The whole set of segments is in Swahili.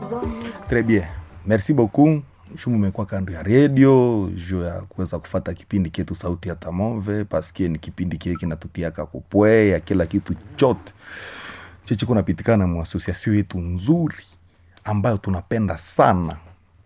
Très bien. Merci beaucoup. Shumu umekuwa kando ya redio juu ya kuweza kufata kipindi kietu sauti ya Tamove paske ni kipindi kile kinatutiaka kupwe ya kila kitu chote chichi kunapitikana mu asosiasio yetu nzuri ambayo tunapenda sana.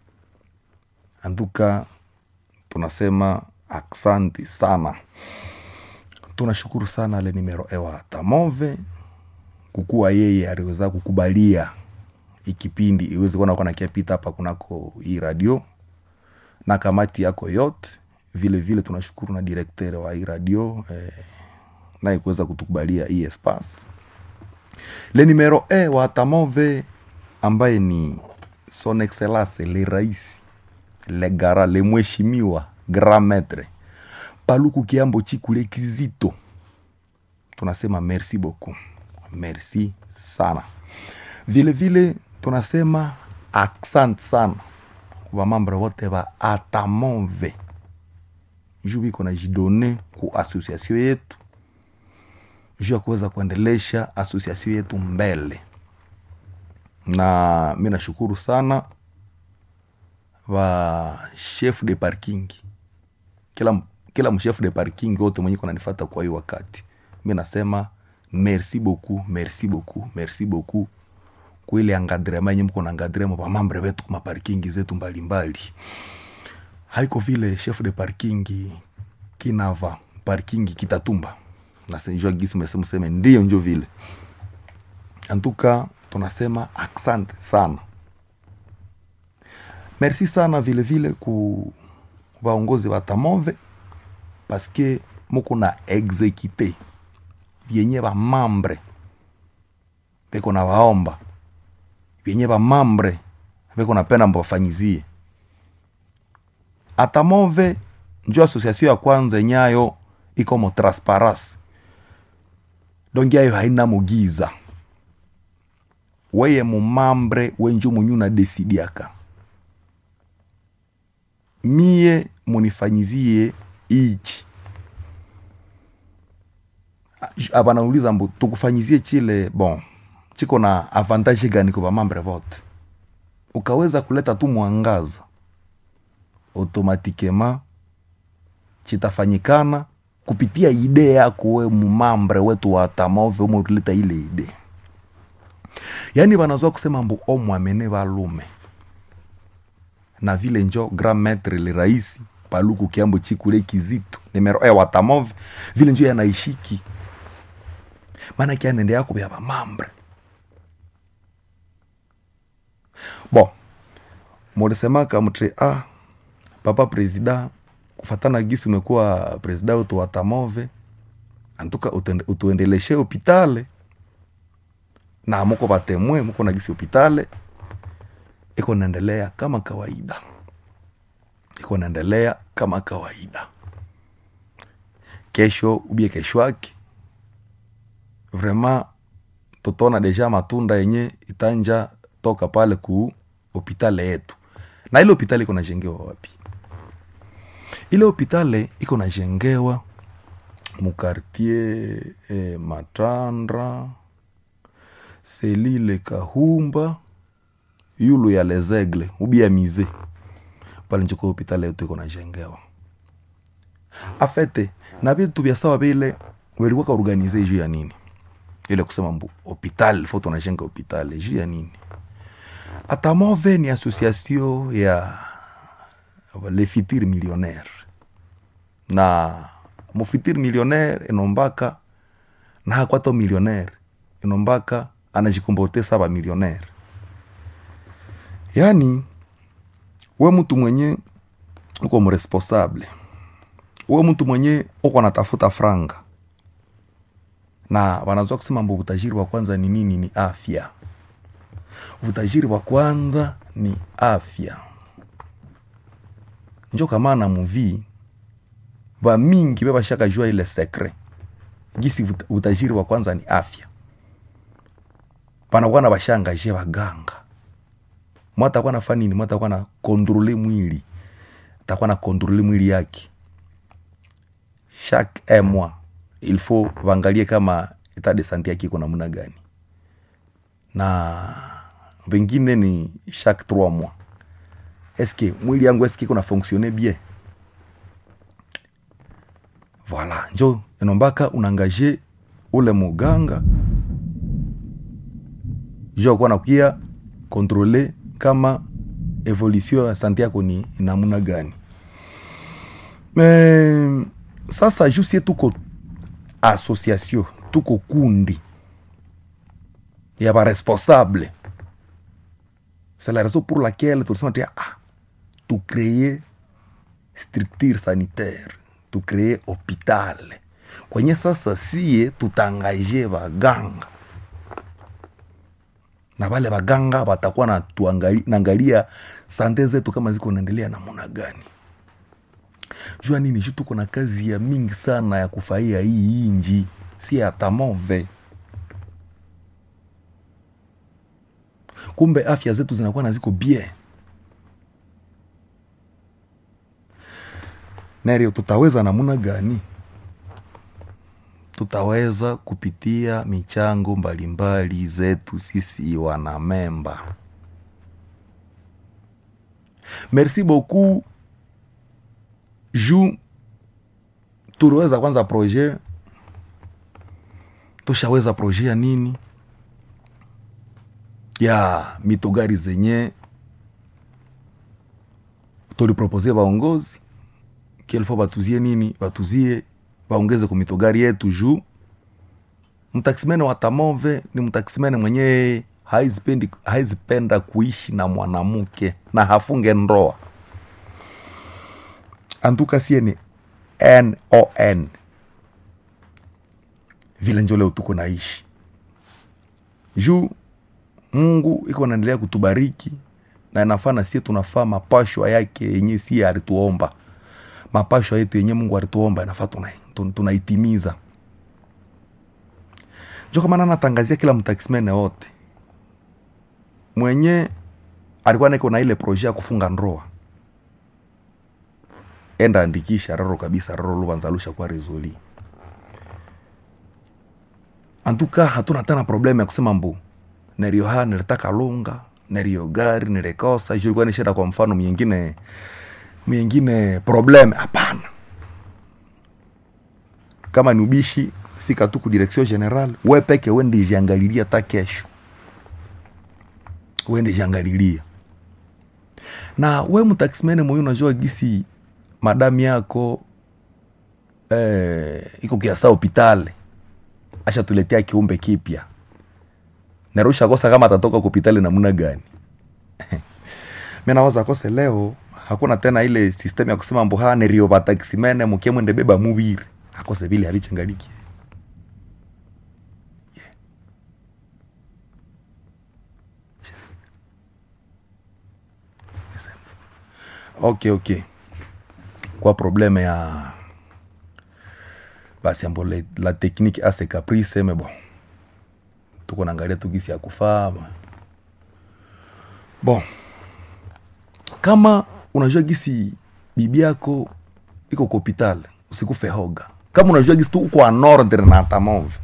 Anduka tunasema aksanti sana, tunashukuru sana le nimero ewa Tamove kukuwa yeye aliweza kukubalia ikipindi iweze kuona kwa nakiapita hapa kunako hii radio na kamati yako yote vile vile tunashukuru na direkteur wa hii radio eh, naye kuweza kutukubalia hii espace le numero e wa Tamove ambaye ni son excellence le rais le gara le mheshimiwa grand maître Paluku Kiambo Chikule Kizito, tunasema merci beaucoup, merci sana. Vile vile tunasema asante sana kwa mambre wote wa Atamove juu biko na jidone ku association yetu juu ya kuweza kuendelesha association yetu mbele, na mi nashukuru sana wa chef de parking kila kila mchef de parking wote mwenye kunanifata kwa hiyo wakati, mi nasema merci beaucoup, merci beaucoup, merci beaucoup kuile angadrema yenye mko na angadrema pa mambre wetu kuma parking zetu mbalimbali. Haiko vile chef de parking kinava parking kitatumba na sijua gisi umesema useme ndio njo vile antuka, tunasema asante sana, merci sana vile vile ku vaongozi wa Tamove paske muko na exekite vyenye va mambre peko na vaomba vyenye vamambre veko napenda mbafanyizie Atamove njo asosiasio ya kwanza enyayo ikomo transparence dongi yayo haina mugiza weye mumambre wenjo munyu na desidiaka mie munifanyizie ichi abanauliza mbu tukufanyizie chile bon chiko na avantage gani kwa mambre vote ukaweza kuleta tu mwangaza automatikema chitafanyikana kupitia ide yako we mumambre wetu wa Tamove umo ulileta ile ide yaani wanazoa kusema mbu omwamene valume na vile njo grand maître le raisi Paluku Kiambo Chikule Kizito nimero e wa Tamove vile njo yanaishiki maana kianende yako vya vamambre bon mulisemaka mtre a papa presida kufatana gisi umekuwa presida wetu wa Tamove antuka utuendeleshe hopitale na muko vatemwe muko na gisi hopitale iko naendelea kama kawaida iko naendelea kama kawaida kesho ubie kesho yake vraiment tutaona deja matunda yenye itanja toka pale ku hopitale yetu na ile hopitale iko najengewa wapi ile hopitale iko najengewa mukartier eh, matandra selile kahumba yulu ya lezegle ubia mize pale njiko hopitale yetu iko najengewa afete na vitu vya sawa vile welikuwaka organize juu ya nini ile kusema mbu hopital fo tunajenga hopitale juu ya nini Atamove ni association ya le fitir millionnaire na mufitir millionnaire inombaka na hakwata millionnaire inombaka anajikomporte saba millionnaire yani we mtu mwenye uko mresponsable we mtu mwenye uko natafuta franga na wanazoa kusema mbo utajiri wa kwanza ni nini ni afya utajiri wa kwanza ni afya njo kamana muvi vamingi vevashaka jua ile sekre gisi utajiri wa kwanza ni afya panakuwa na vashangaje vaganga mwatakuwa na fanini mwatakuwa na kontrole mwili takuwa na kontrole mwili yake chaque un mois il faut vaangalie kama etat de sante yake iko namna gani na vengine ni chaque trois mois eske mwili yangu eske iko na fonctionne bien voilà njo enombaka unaangaje ule muganga jo akuwa nakuya kontrole kama evolution ya sante yako ni namuna gani me sasa ju sie tuko association tuko kundi ya baresponsable c'est la raison pour laquelle tulisema tia ah, tukreye structure sanitaire tukreye hopital kwenye sasa sie tutangaje baganga na wale baganga watakuwa natuangali- naangalia sante zetu kama ziko naendelea namuna gani jua nini ju tuko na kazi ya mingi sana ya kufaia hii inji si atamove kumbe afya zetu zinakuwa na ziko bien nario tutaweza namuna gani tutaweza kupitia michango mbalimbali zetu sisi wanamemba merci beaucoup ju tuliweza kwanza projet tushaweza projet ya nini ya mitogari zenye tulipropose baongozi kielfo batuzie nini batuzie baongeze ku mitogari yetu juu mtaksimene wa tamove ni mtaksimene mwenye haizipendi haizipenda kuishi na mwanamke na hafunge ndoa antuka sie ni non vile njo leo tuko naishi juu mungu iko naendelea kutubariki na inafaa na sie tunafaa mapashwa yake yenye sie alituomba mapashwa yetu yenye mungu alituomba inafaa tuna- tun- tunaitimiza njo kama nanatangazia kila mtaksimene wote mwenye alikuwa niko na ile proje ya kufunga ndoa enda andikisha raro kabisa raro luvanzalusha kwa rezoli antuka hatuna tena problemu ya kusema mbu nerio ha nilitaka lunga nerio gari nilikosa hiyo ilikuwa ni shida kwa mfano mwingine mwingine problem hapana kama ni ubishi fika tu ku direction general we peke wende jiangalilia ta kesho wende jiangalilia na we mtaximene moyo unajua gisi madamu yako eh, iko kiasa hopitale ashatuletea kiumbe kipya narusha kosa kama atatoka kupitali namna gani mi nawaza kose leo hakuna tena ile system ya kusema mboha nerio batakisimene mukie mwende beba mubiri akose vile havichangaliki ok ok kwa probleme ya basi ambo le- la technique ase caprice me bon tuko naangalia tu gisi ya kufaa bon kama unajua gisi bibi yako iko kwa hopital usikufe hoga kama unajua gisi tu uko en ordre na tamove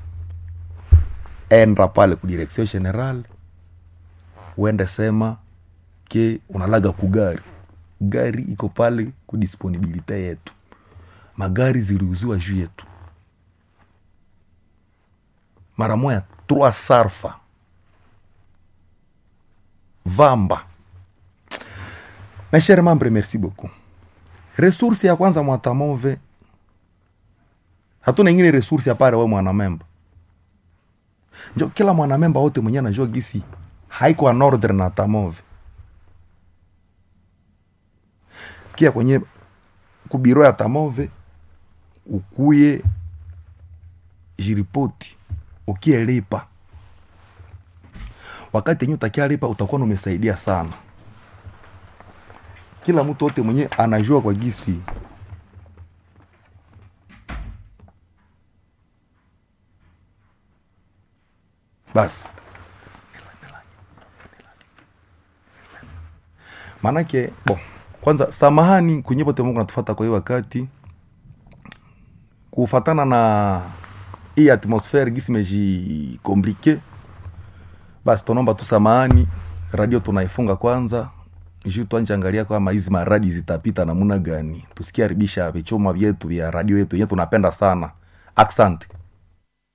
enda pale ku direction general uende sema ke unalaga kugari gari iko pale ku disponibilite yetu magari ziliuziwa juu yetu mara moya trois sarfa vamba mes chers membres merci beaucoup resource ya kwanza mwatamove hatuna ingine resource apare we mwanamemba njo kila mwanamemba wote mwenye anajua gisi haiko an ordre na tamove kia kwenye kubiro ya tamove ukuye jiripoti ukielipa wakati yenye utakialipa utakuwa umesaidia sana kila mtu wote mwenye anajua kwa gisi basi maanake bon kwanza samahani kwenye pote mungu natufata kwa hii wakati kufatana na hii atmosfere gisi mejikomplike basi tunaomba tu samahani radio tunaifunga kwanza juu twanjangalia kama hizi maradi zitapita namuna gani tusikiaribisha vichuma vyetu vya radio yetu yenye tunapenda sana aksante